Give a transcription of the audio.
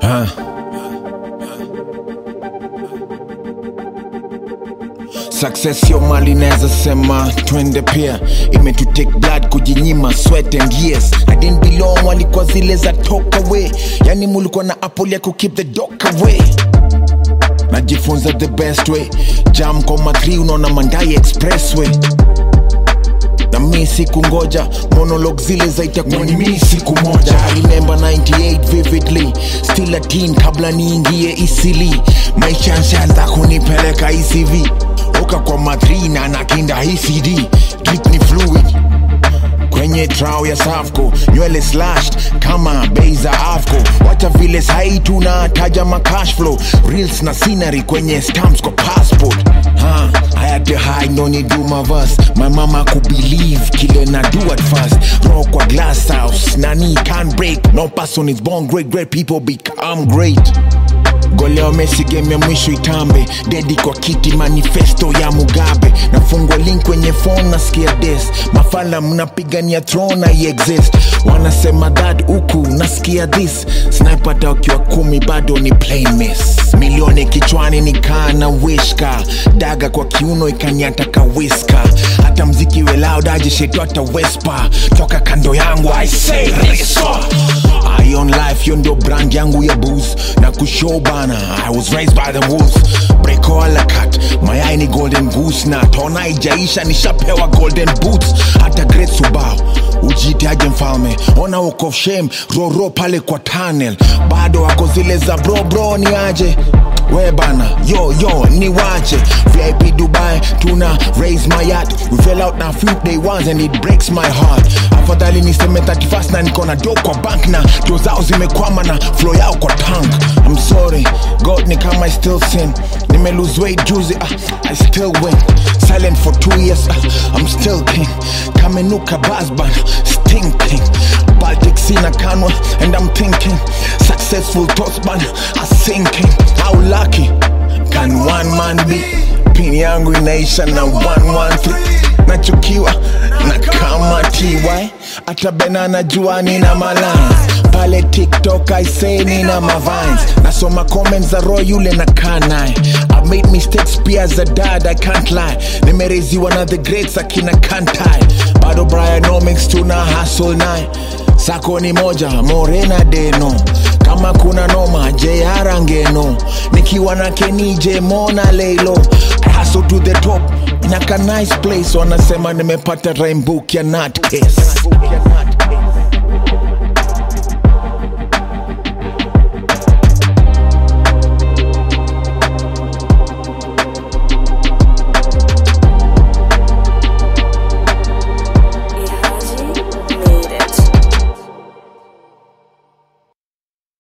Huh. Success yo mali naweza sema twende pia imetutake blood kujinyima sweat and years I didn't belong walikuwa zile za talk away yani mulikuwa na apple ya ku keep the dog away najifunza the best way jam kwa matri unaona mandai expressway na mi siku ngoja monolog zile zaitakuwa ni mi siku moja I remember 98 vividly still a teen kabla niingie isili maisha nshaanza kunipeleka ecv oka kwa madrina na kinda hii cd drip ni fluid kwenye trao ya safco nywele slashed kama bei za afco wacha vile sai tunataja macash flow reels na scenery kwenye stamps kwa passport ha, I had to hide no need do my verse my mama could believe kile na do at first rock kwa glass house nani can't break no person is born great great people become great goleo Messi game ya mwisho itambe dedi kwa kiti manifesto ya Mugabe nafungwa link kwenye phone nasikia des mafala mnapigania throne na exist wanasema that huku nasikia this sniper hata wakiwa kumi bado ni plain miss milioni kichwani nikaa na wishka daga kwa kiuno ikaniata kawiska hata mziki we loud aje shetu hata wespa toka kando yangu I say riswa I on life yo ndo brand yangu ya booze na kushow bana I was raised by the wolves breko ala cut mayai ni golden goose na tona ijaisha nishapewa golden boots hata great subao ujitaje mfalme ona uko shame roro pale kwa tunnel bado wako zile za bro bro ni aje we bana yo yo ni wache vip dubai tuna raise my yacht we fell out na few day ones and it breaks my heart afadhali niseme 31st na niko na do kwa bank na do zao zimekwama na flow yao kwa tank i'm sorry god ni kama i still sin nime lose weight juzi uh, i still win silent for two years uh, i'm still king kamenuka basban stinking baltic sina kanwa and i'm thinking successful thoughts man are sinking how lucky can one man be pini yangu inaisha na 113 nachukiwa na kama ty hata bena najua nina malines pale tiktok i say nina mavines nasoma comments za roy yule na kaa naye i made mistakes pia za dad i can't lie nimereziwa na the greats akina kantai bado bryanomics tuna hustle naye sako ni moja morena deno kama kuna noma jr ngeno nikiwa na kenije mona leilo I hustle to the top naka nice place wanasema nimepata rainbook ya nutcase